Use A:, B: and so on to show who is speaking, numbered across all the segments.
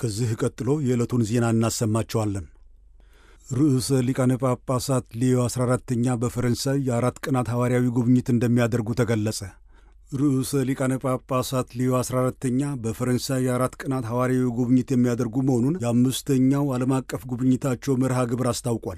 A: ከዚህ ቀጥሎ የዕለቱን ዜና እናሰማቸዋለን። ርዕሰ ሊቃነ ጳጳሳት ሌዮ 14ተኛ በፈረንሳይ የአራት ቀናት ሐዋርያዊ ጉብኝት እንደሚያደርጉ ተገለጸ። ርዕሰ ሊቃነ ጳጳሳት ሌዮ 14ተኛ በፈረንሳይ የአራት ቀናት ሐዋርያዊ ጉብኝት የሚያደርጉ መሆኑን የአምስተኛው ዓለም አቀፍ ጉብኝታቸው መርሃ ግብር አስታውቋል።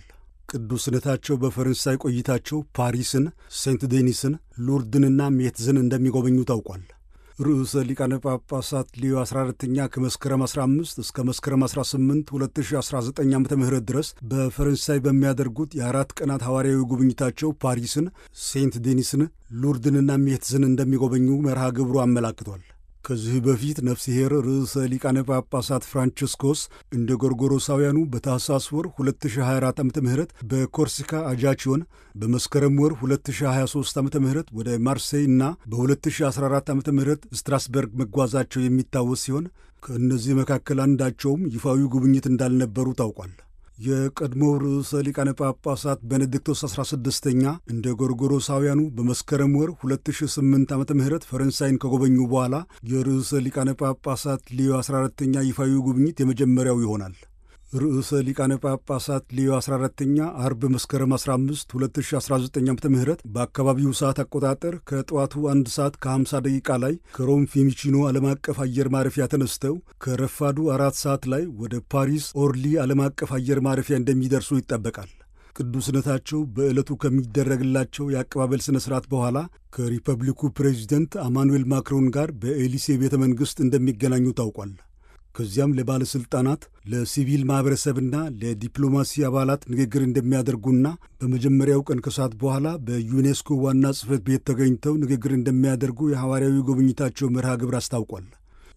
A: ቅዱስነታቸው በፈረንሳይ ቆይታቸው ፓሪስን፣ ሴንት ዴኒስን፣ ሉርድንና ሜትዝን እንደሚጎበኙ ታውቋል። ርዕሰ ሊቃነ ጳጳሳት ሌዮ 14ተኛ ከመስከረም 15 እስከ መስከረም 18 2019 ዓ ም ድረስ በፈረንሳይ በሚያደርጉት የአራት ቀናት ሐዋርያዊ ጉብኝታቸው ፓሪስን፣ ሴንት ዴኒስን፣ ሉርድንና ሜትዝን እንደሚጎበኙ መርሃ ግብሩ አመላክቷል። ከዚህ በፊት ነፍስሔር ርዕሰ ሊቃነ ጳጳሳት ፍራንቺስኮስ እንደ ጎርጎሮሳውያኑ በታህሳስ ወር 2024 ዓ ም በኮርሲካ አጃቺዮን በመስከረም ወር 2023 ዓ ም ወደ ማርሴይ እና በ2014 ዓ ም ስትራስበርግ መጓዛቸው የሚታወስ ሲሆን ከእነዚህ መካከል አንዳቸውም ይፋዊ ጉብኝት እንዳልነበሩ ታውቋል። የቀድሞው ርዕሰ ሊቃነ ጳጳሳት ቤኔዲክቶስ 16ኛ እንደ ጎርጎሮሳውያኑ በመስከረም ወር 2008 ዓ ም ፈረንሳይን ከጎበኙ በኋላ የርዕሰ ሊቃነ ጳጳሳት ሊዮ 14ተኛ ይፋዊ ጉብኝት የመጀመሪያው ይሆናል። ርዕሰ ሊቃነ ጳጳሳት ሊዮ 14ተኛ አርብ መስከረም 15 2019 ዓ ም በአካባቢው ሰዓት አቆጣጠር ከጠዋቱ አንድ ሰዓት ከ50 ደቂቃ ላይ ከሮም ፊሚቺኖ ዓለም አቀፍ አየር ማረፊያ ተነስተው ከረፋዱ አራት ሰዓት ላይ ወደ ፓሪስ ኦርሊ ዓለም አቀፍ አየር ማረፊያ እንደሚደርሱ ይጠበቃል። ቅዱስነታቸው በዕለቱ ከሚደረግላቸው የአቀባበል ሥነ ሥርዓት በኋላ ከሪፐብሊኩ ፕሬዚደንት አማኑኤል ማክሮን ጋር በኤሊሴ ቤተ መንግሥት እንደሚገናኙ ታውቋል። ከዚያም ለባለሥልጣናት ለሲቪል ማኅበረሰብና ለዲፕሎማሲ አባላት ንግግር እንደሚያደርጉና በመጀመሪያው ቀን ከሰዓት በኋላ በዩኔስኮ ዋና ጽሕፈት ቤት ተገኝተው ንግግር እንደሚያደርጉ የሐዋርያዊ ጉብኝታቸው መርሃ ግብር አስታውቋል።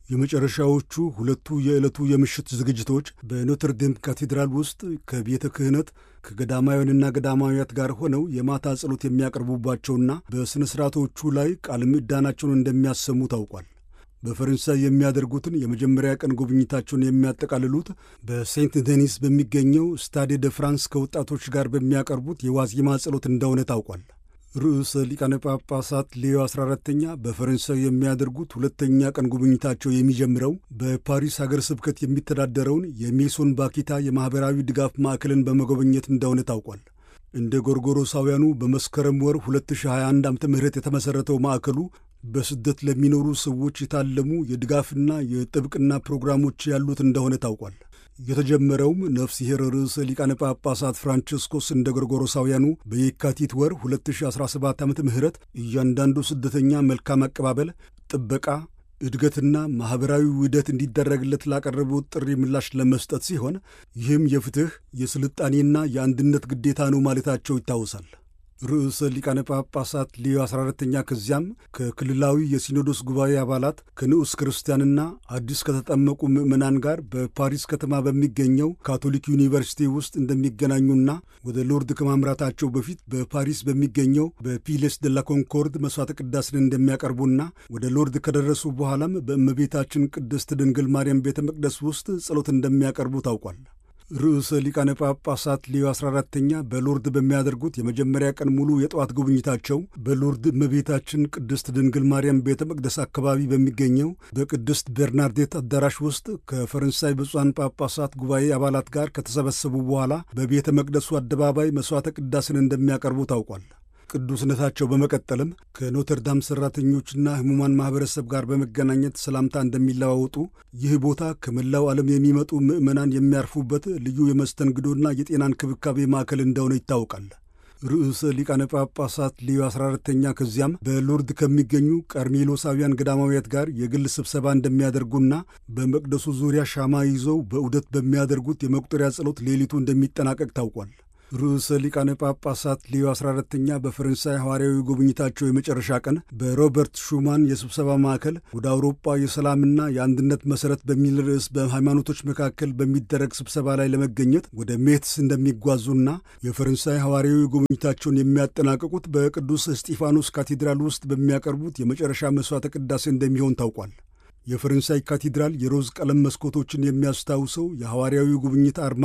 A: የመጨረሻዎቹ ሁለቱ የዕለቱ የምሽት ዝግጅቶች በኖትርዴም ካቴድራል ውስጥ ከቤተ ክህነት ከገዳማውያንና ገዳማውያት ጋር ሆነው የማታ ጸሎት የሚያቀርቡባቸውና በሥነ ሥርዓቶቹ ላይ ቃለ ምዕዳናቸውን እንደሚያሰሙ ታውቋል። በፈረንሳይ የሚያደርጉትን የመጀመሪያ ቀን ጉብኝታቸውን የሚያጠቃልሉት በሴንት ዴኒስ በሚገኘው ስታዴ ደ ፍራንስ ከወጣቶች ጋር በሚያቀርቡት የዋዜማ ጸሎት እንደሆነ ታውቋል። ርዕሰ ሊቃነ ጳጳሳት ሌዮ 14ተኛ በፈረንሳይ የሚያደርጉት ሁለተኛ ቀን ጉብኝታቸው የሚጀምረው በፓሪስ ሀገር ስብከት የሚተዳደረውን የሜሶን ባኪታ የማኅበራዊ ድጋፍ ማዕከልን በመጎብኘት እንደሆነ ታውቋል። እንደ ጎርጎሮሳውያኑ በመስከረም ወር 2021 ዓ ም የተመሠረተው ማዕከሉ በስደት ለሚኖሩ ሰዎች የታለሙ የድጋፍና የጥብቅና ፕሮግራሞች ያሉት እንደሆነ ታውቋል። የተጀመረውም ነፍስሔር ርዕሰ ሊቃነ ጳጳሳት ፍራንቺስኮስ እንደ ጎርጎሮሳውያኑ በየካቲት ወር 2017 ዓ ም እያንዳንዱ ስደተኛ መልካም አቀባበል፣ ጥበቃ፣ እድገትና ማኅበራዊ ውህደት እንዲደረግለት ላቀረቡት ጥሪ ምላሽ ለመስጠት ሲሆን ይህም የፍትሕ የስልጣኔና የአንድነት ግዴታ ነው ማለታቸው ይታወሳል። ርዕሰ ሊቃነ ጳጳሳት ሌዮ 14ተኛ ከዚያም ከክልላዊ የሲኖዶስ ጉባኤ አባላት ከንዑስ ክርስቲያንና አዲስ ከተጠመቁ ምዕመናን ጋር በፓሪስ ከተማ በሚገኘው ካቶሊክ ዩኒቨርሲቲ ውስጥ እንደሚገናኙና ወደ ሎርድ ከማምራታቸው በፊት በፓሪስ በሚገኘው በፒሌስ ደ ላ ኮንኮርድ መሥዋዕተ ቅዳሴን እንደሚያቀርቡና ወደ ሎርድ ከደረሱ በኋላም በእመቤታችን ቅድስት ድንግል ማርያም ቤተ መቅደስ ውስጥ ጸሎት እንደሚያቀርቡ ታውቋል። ርዕሰ ሊቃነ ጳጳሳት ሌዮ 14ተኛ በሎርድ በሚያደርጉት የመጀመሪያ ቀን ሙሉ የጠዋት ጉብኝታቸው በሎርድ እመቤታችን ቅድስት ድንግል ማርያም ቤተ መቅደስ አካባቢ በሚገኘው በቅድስት ቤርናርዴት አዳራሽ ውስጥ ከፈረንሳይ ብፁዓን ጳጳሳት ጉባኤ አባላት ጋር ከተሰበሰቡ በኋላ በቤተ መቅደሱ አደባባይ መሥዋዕተ ቅዳሴን እንደሚያቀርቡ ታውቋል። ቅዱስነታቸው በመቀጠልም ከኖተርዳም ሠራተኞችና ሕሙማን ማኅበረሰብ ጋር በመገናኘት ሰላምታ እንደሚለዋወጡ ይህ ቦታ ከመላው ዓለም የሚመጡ ምዕመናን የሚያርፉበት ልዩ የመስተንግዶና የጤና እንክብካቤ ማዕከል እንደሆነ ይታወቃል። ርዕሰ ሊቃነ ጳጳሳት ሌዮ 14ተኛ ከዚያም በሎርድ ከሚገኙ ቀርሜሎሳውያን ገዳማውያት ጋር የግል ስብሰባ እንደሚያደርጉና በመቅደሱ ዙሪያ ሻማ ይዘው በዑደት በሚያደርጉት የመቁጠሪያ ጸሎት ሌሊቱ እንደሚጠናቀቅ ታውቋል። ርዕሰ ሊቃነ ጳጳሳት ሌዮ 14ተኛ በፈረንሳይ ሐዋርያዊ ጉብኝታቸው የመጨረሻ ቀን በሮበርት ሹማን የስብሰባ ማዕከል ወደ አውሮፓ የሰላምና የአንድነት መሠረት በሚል ርዕስ በሃይማኖቶች መካከል በሚደረግ ስብሰባ ላይ ለመገኘት ወደ ሜትስ እንደሚጓዙና የፈረንሳይ ሐዋርያዊ ጉብኝታቸውን የሚያጠናቅቁት በቅዱስ እስጢፋኖስ ካቴድራል ውስጥ በሚያቀርቡት የመጨረሻ መሥዋዕተ ቅዳሴ እንደሚሆን ታውቋል። የፈረንሳይ ካቴድራል የሮዝ ቀለም መስኮቶችን የሚያስታውሰው የሐዋርያዊ ጉብኝት አርማ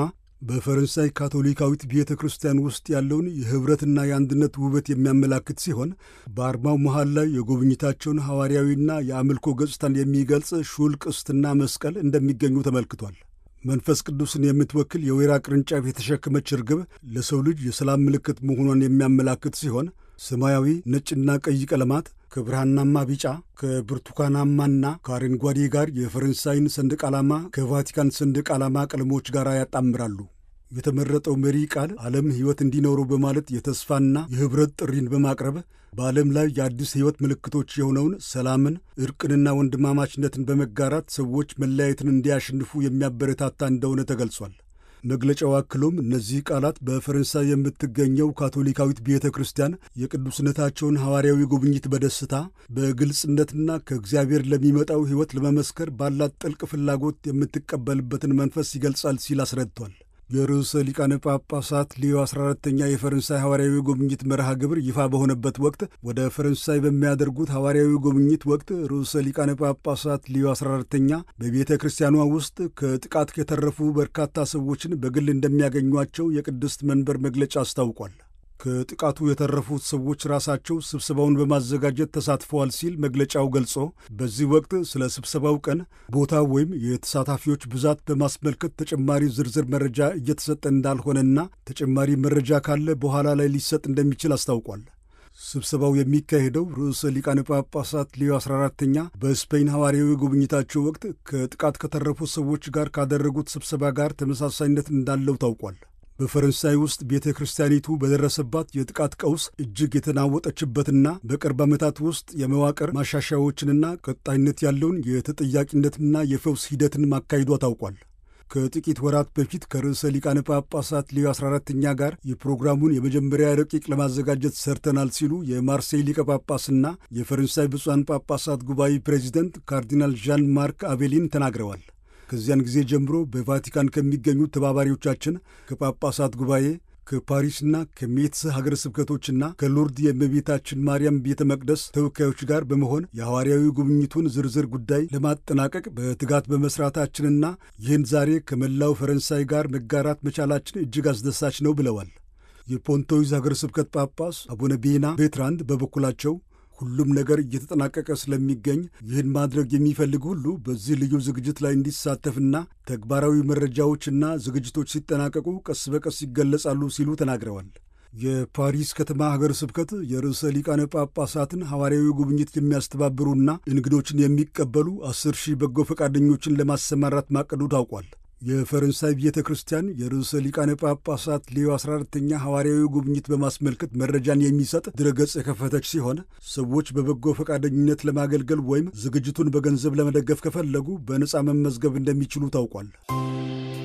A: በፈረንሳይ ካቶሊካዊት ቤተ ክርስቲያን ውስጥ ያለውን የኅብረትና የአንድነት ውበት የሚያመላክት ሲሆን በአርማው መሃል ላይ የጉብኝታቸውን ሐዋርያዊና የአምልኮ ገጽታን የሚገልጽ ሹል ቅስትና መስቀል እንደሚገኙ ተመልክቷል። መንፈስ ቅዱስን የምትወክል የወይራ ቅርንጫፍ የተሸከመች ርግብ ለሰው ልጅ የሰላም ምልክት መሆኗን የሚያመላክት ሲሆን ሰማያዊ፣ ነጭና ቀይ ቀለማት ከብርሃናማ ቢጫ ከብርቱካናማና ከአረንጓዴ ጋር የፈረንሳይን ሰንደቅ ዓላማ ከቫቲካን ሰንደቅ ዓላማ ቀለሞች ጋር ያጣምራሉ። የተመረጠው መሪ ቃል ዓለም ሕይወት እንዲኖረው በማለት የተስፋና የኅብረት ጥሪን በማቅረብ በዓለም ላይ የአዲስ ሕይወት ምልክቶች የሆነውን ሰላምን፣ ዕርቅንና ወንድማማችነትን በመጋራት ሰዎች መለያየትን እንዲያሸንፉ የሚያበረታታ እንደሆነ ተገልጿል። መግለጫው አክሎም እነዚህ ቃላት በፈረንሳይ የምትገኘው ካቶሊካዊት ቤተ ክርስቲያን የቅዱስነታቸውን ሐዋርያዊ ጉብኝት በደስታ በግልጽነትና ከእግዚአብሔር ለሚመጣው ሕይወት ለመመስከር ባላት ጥልቅ ፍላጎት የምትቀበልበትን መንፈስ ይገልጻል ሲል አስረድቷል። የርዕሰ ሊቃነ ጳጳሳት ሊዮ 14ተኛ የፈረንሳይ ሐዋርያዊ ጉብኝት መርሃ ግብር ይፋ በሆነበት ወቅት ወደ ፈረንሳይ በሚያደርጉት ሐዋርያዊ ጉብኝት ወቅት ርዕሰ ሊቃነ ጳጳሳት ሊዮ 14ተኛ በቤተ ክርስቲያኗ ውስጥ ከጥቃት የተረፉ በርካታ ሰዎችን በግል እንደሚያገኟቸው የቅድስት መንበር መግለጫ አስታውቋል። ከጥቃቱ የተረፉት ሰዎች ራሳቸው ስብሰባውን በማዘጋጀት ተሳትፈዋል ሲል መግለጫው ገልጾ በዚህ ወቅት ስለ ስብሰባው ቀን፣ ቦታ ወይም የተሳታፊዎች ብዛት በማስመልከት ተጨማሪ ዝርዝር መረጃ እየተሰጠ እንዳልሆነና ተጨማሪ መረጃ ካለ በኋላ ላይ ሊሰጥ እንደሚችል አስታውቋል። ስብሰባው የሚካሄደው ርዕሰ ሊቃነ ጳጳሳት ሊዮ 14ተኛ በስፔን ሐዋርያዊ ጉብኝታቸው ወቅት ከጥቃት ከተረፉት ሰዎች ጋር ካደረጉት ስብሰባ ጋር ተመሳሳይነት እንዳለው ታውቋል። በፈረንሳይ ውስጥ ቤተ ክርስቲያኒቱ በደረሰባት የጥቃት ቀውስ እጅግ የተናወጠችበትና በቅርብ ዓመታት ውስጥ የመዋቅር ማሻሻያዎችንና ቀጣይነት ያለውን የተጠያቂነትና የፈውስ ሂደትን ማካሂዷ ታውቋል። ከጥቂት ወራት በፊት ከርዕሰ ሊቃነ ጳጳሳት ሊዮ 14ተኛ ጋር የፕሮግራሙን የመጀመሪያ ረቂቅ ለማዘጋጀት ሰርተናል ሲሉ የማርሴይ ሊቀ ጳጳስና የፈረንሳይ ብፁዓን ጳጳሳት ጉባኤ ፕሬዚደንት ካርዲናል ዣን ማርክ አቤሊን ተናግረዋል። ከዚያን ጊዜ ጀምሮ በቫቲካን ከሚገኙ ተባባሪዎቻችን ከጳጳሳት ጉባኤ ከፓሪስና ከሜትስ ሀገረ ስብከቶችና ከሎርድ የእመቤታችን ማርያም ቤተ መቅደስ ተወካዮች ጋር በመሆን የሐዋርያዊ ጉብኝቱን ዝርዝር ጉዳይ ለማጠናቀቅ በትጋት በመስራታችንና ይህን ዛሬ ከመላው ፈረንሳይ ጋር መጋራት መቻላችን እጅግ አስደሳች ነው ብለዋል። የፖንቶይዝ ሀገረ ስብከት ጳጳስ አቡነ ቤና ቤትራንድ በበኩላቸው ሁሉም ነገር እየተጠናቀቀ ስለሚገኝ ይህን ማድረግ የሚፈልግ ሁሉ በዚህ ልዩ ዝግጅት ላይ እንዲሳተፍና ተግባራዊ መረጃዎችና ዝግጅቶች ሲጠናቀቁ ቀስ በቀስ ይገለጻሉ ሲሉ ተናግረዋል። የፓሪስ ከተማ ሀገረ ስብከት የርዕሰ ሊቃነ ጳጳሳትን ሐዋርያዊ ጉብኝት የሚያስተባብሩና እንግዶችን የሚቀበሉ አስር ሺህ በጎ ፈቃደኞችን ለማሰማራት ማቀዱ ታውቋል። የፈረንሳይ ቤተ ክርስቲያን የርዕሰ ሊቃነ ጳጳሳት ሌዮ 14ተኛ ሐዋርያዊ ጉብኝት በማስመልከት መረጃን የሚሰጥ ድረገጽ የከፈተች ሲሆን ሰዎች በበጎ ፈቃደኝነት ለማገልገል ወይም ዝግጅቱን በገንዘብ ለመደገፍ ከፈለጉ በነፃ መመዝገብ እንደሚችሉ ታውቋል።